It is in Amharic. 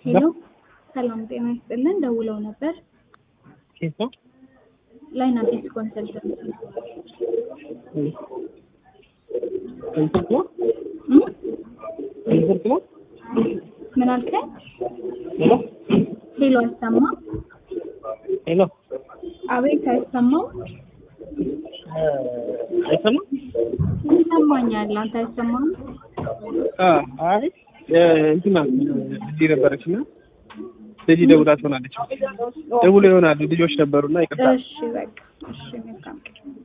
ሄሎ ሰላም ጤና ይስጥልን። ደውለው ነበር። ኬት ነው? ላይን አዲስ ኮንሰልተንት ኮንሰርት ነው? እም? ኮንሰርት ነው? ምን አልከኝ? ሄሎ ሄሎ አይሰማም? ሄሎ አቤት አይሰማም? እ አይሰማም? ይሰማኛል። አንተ አይሰማም? አ አይ እ እንትና እዚህ ነበረች እና ልጅ ደውላ ትሆናለች። ደውሎ ይሆናሉ ልጆች ነበሩና ይቅርታ እሺ በቃ እሺ መልካም